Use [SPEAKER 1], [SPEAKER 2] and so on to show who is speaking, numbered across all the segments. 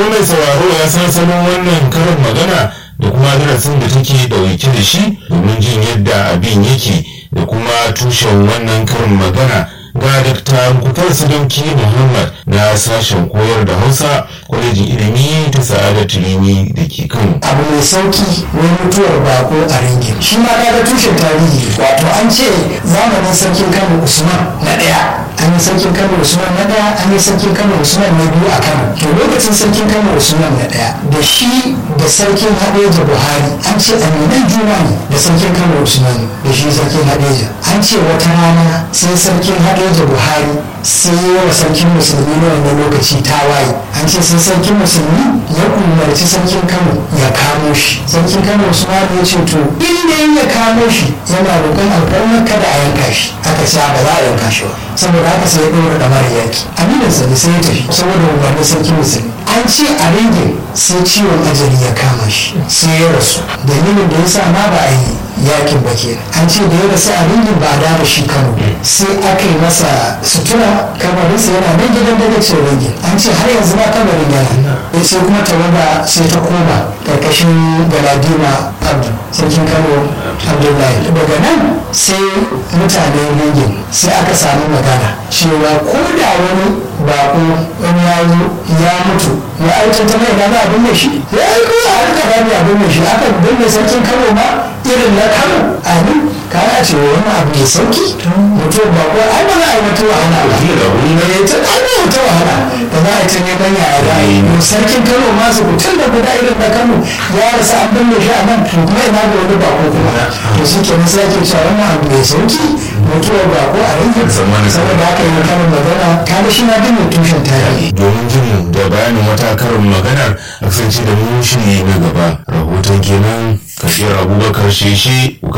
[SPEAKER 1] mai sauraro ya san salon wannan karin magana da kuma darasin da take dauke da shi domin jin yadda abin yake da kuma tushen wannan karin magana ga Dr. Muktar Sadauki Muhammad na sashen koyar da Hausa kwalejin ilimi ta Sa'adat Tirimi da ke Kano.
[SPEAKER 2] abu mai sauki wani mutuwar bako a ringin shi ma kaga tushen tarihi wato an ce zamanin sarkin kano usman na ɗaya an yi sarkin kano usman na ɗaya an yi sarkin kano usman na biyu a kano to lokacin sarkin kano usman na ɗaya da shi da sarkin hadeja buhari an ce aminan juna ne da sarkin kano usman da shi sarkin hadeja an ce wata rana sai sarkin hadeja buhari sai yi wa sarkin musulmi na wannan lokaci tawaye an ce sai sarkin musulmi ya umarci sarkin kano ya kamo shi sarkin kano usman ya ce to in dai ya kamo shi yana roƙon alfarmar kada a yanka shi aka ce ba za a yanka shi ba saboda haka sai ya ɗora ɗamar yaki aminansa ne sai ya tafi saboda umarnin sarkin musulmi an ce a ringin sai ciwon ajali ya kama shi sai ya rasu dalilin da ya sa ma ba a yi yakin ba kenan an ce da ya rasu a ringin ba a dawo shi kano sai aka yi masa sutura kamarinsa yana nan gidan daga ce ringin an ce har yanzu ma kamarin yana sai kuma tawaga sai ta koma karkashin galadima abdu sarkin kano abdullahi daga nan sai mutanen ringin sai aka samu magana cewa ko da wani bako wani ya zo ya mutu ya aikin ta mai gana abin da shi ya aiko a harka bani abin da shi aka binne sarkin kano ma irin na kano amin kana ce wani abu mai sauki mutum ba ko ai ba za a yi wata wahala ba ne ta ai ba wata wahala da za a ce ne ban yaya za a yi sarkin kano ma su mutum da guda irin na kano ya rasa an binne shi a nan kuma ina da wani bako kuma to shi kenan sai ake cewa wannan abu mai sauki mutuwar bako a rinjin saboda haka yi karin magana kada shi na bin tushen tarihi
[SPEAKER 1] Domin jin da bayanin wata karin maganar a kasance da mu shiri na gaba. Rahoton kenan kafiyar Abubakar Sheshe ku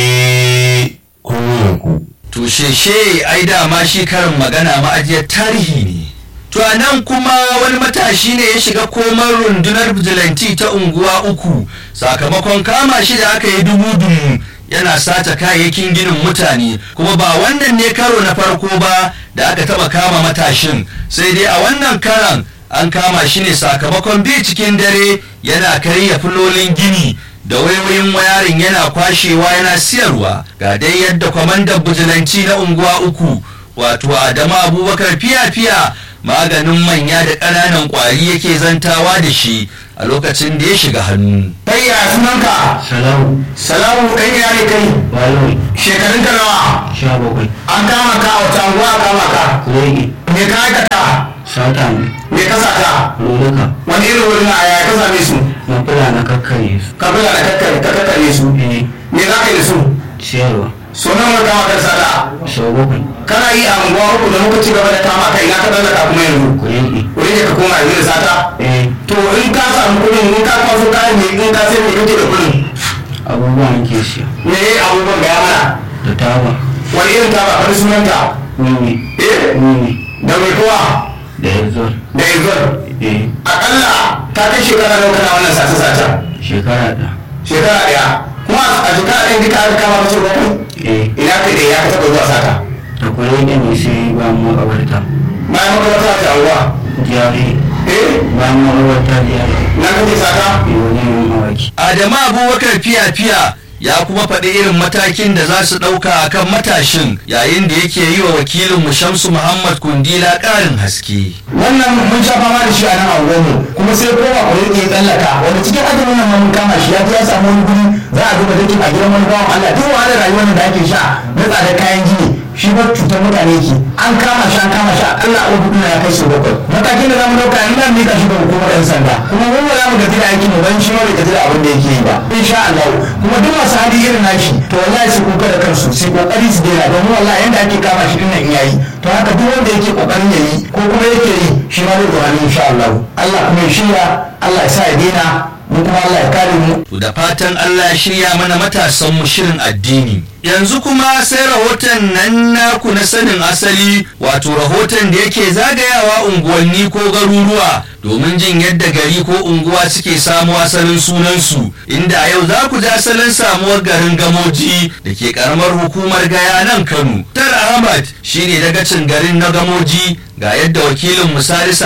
[SPEAKER 1] karkade kunnuwanku.
[SPEAKER 3] To sheshe ai dama shi karin magana ma'ajiyar tarihi ne. To a nan kuma wani matashi ne ya shiga komar rundunar bijilanti ta unguwa uku sakamakon kama shi da aka yi dubu-dubu yana sata kayayyakin ginin mutane kuma ba wannan ne karo na farko ba da aka taba kama matashin sai dai a wannan karan an kama shi ne sakamakon bi cikin dare yana karya filolin gini da wayoyin wayarin yana kwashewa yana siyarwa ga dai yadda kwamandan bijilanci na unguwa uku wato adamu abubakar fiya-fiya maganin manya da ƙananan ƙwari yake zantawa da shi a lokacin da ya shiga hannu
[SPEAKER 2] kai ya sunanka
[SPEAKER 4] Salamu,
[SPEAKER 2] salamu kai ya ne kai
[SPEAKER 4] Baloyi,
[SPEAKER 2] shekarun ka nawa
[SPEAKER 4] sha bakwai,
[SPEAKER 2] an kama ka a wata anguwa a kama ka
[SPEAKER 4] kurege,
[SPEAKER 2] me ka aikata
[SPEAKER 4] sata ne,
[SPEAKER 2] me ka sata
[SPEAKER 4] luluka,
[SPEAKER 2] wani irin wurin a yaya ka same su
[SPEAKER 4] na fula na kakkare su,
[SPEAKER 2] ka bula da kakkare ka kakkare su
[SPEAKER 4] eh,
[SPEAKER 2] me za ka yi da su
[SPEAKER 4] ciyarwa,
[SPEAKER 2] so nan wani kama ka sata
[SPEAKER 4] sau bakwai,
[SPEAKER 2] kana yi a unguwa uku da muka ci gaba da kama ka ina ka tsallaka kuma yanzu
[SPEAKER 4] kurege,
[SPEAKER 2] wurin da ka koma yanzu da sata
[SPEAKER 4] eh,
[SPEAKER 2] to in ka samu kuɗin in ka kwaso kayan ne in ka sai me kake da kuɗin
[SPEAKER 4] abubuwan ke siya,
[SPEAKER 2] me yayi abubuwan gaya mana
[SPEAKER 4] da taba,
[SPEAKER 2] wani irin ta ba wani sunanta
[SPEAKER 4] wiwi,
[SPEAKER 2] eh
[SPEAKER 4] wiwi,
[SPEAKER 2] da mai kowa
[SPEAKER 4] da yanzu,
[SPEAKER 2] da izon
[SPEAKER 4] eh,
[SPEAKER 2] akalla ta kai shekara nawa kana wannan sace sacen
[SPEAKER 4] shekara da,
[SPEAKER 2] shekara ɗaya kuma a shekara ɗaya duka aka kama mace bakwai
[SPEAKER 4] eh,
[SPEAKER 2] ina ka ɗaya ya ka taɓa zuwa sata
[SPEAKER 4] da kurege ne sai ba mu makabarta,
[SPEAKER 2] bayan makarata ta anguwa
[SPEAKER 4] jari,
[SPEAKER 2] eh
[SPEAKER 4] bayan makabarta jari,
[SPEAKER 2] na kake sata
[SPEAKER 4] eh, wajen yin awaki.
[SPEAKER 3] Adamu Abubakar fiya-fiya ya kuma faɗi irin matakin da za su ɗauka a kan matashin yayin da yake yi wa wakilin Shamsu Muhammad Kundila ƙarin haske.
[SPEAKER 2] wannan mun sha fama da shi a nan a unguwarmu kuma sai koma ku ya tsallaka wani cikin azumin nan ma mun kama shi ya je ya samu wani guri za a duba dakin a gidan wani bawan Allah duk wahalar rayuwar nan da ake sha na tsadar kayan gini shi ba cutar mutane ke an kama shi an kama shi akalla a hudu ya kai su bakwai matakin da zamu dauka in nan mika shi ga hukumar yan sanda kuma mun ba za mu gaji da aikin mu ban shi ma bai gaji da abin da yake yi ba insha Allah kuma duk masu hali irin nashi to wallahi su kuka da kansu su kokari su daina domin wallahi yanda ake kama shi din nan yayi to haka duk wanda yake kokarin yayi ko kuma yake yi shi ma zai zuwa insha Allah Allah kuma ya shirya Allah ya sa ya daina mu kuma Allah ya kare mu
[SPEAKER 3] To da fatan Allah ya shirya mana matasan mu shirin addini. Yanzu kuma sai rahoton nan naku na sanin asali wato rahoton da yake zagayawa unguwanni ko garuruwa domin jin yadda gari ko unguwa suke samo asalin sunansu inda a yau za ku ji asalin samuwar garin gamoji da ke karamar hukumar gaya nan Kano. Tar Ahmad shine dagacin garin na gamoji ga yadda wakilin misali